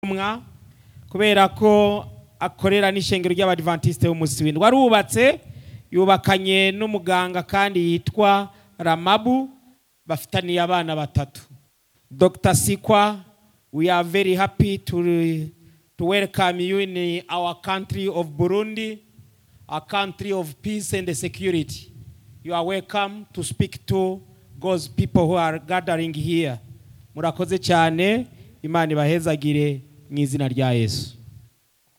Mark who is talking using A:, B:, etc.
A: mwa kubera ko akorera n'ishengero ry'abadivantisite b'umunsi w'indwi arubatse yubakanye n'umuganga kandi yitwa ramabu bafitaniye abana batatu dr sikwa we are very happy to, to welcome you in our country of burundi a country of peace and security you are welcome to speak to god's people who are gathering here murakoze cyane imana ibahezagire mu izina rya yesu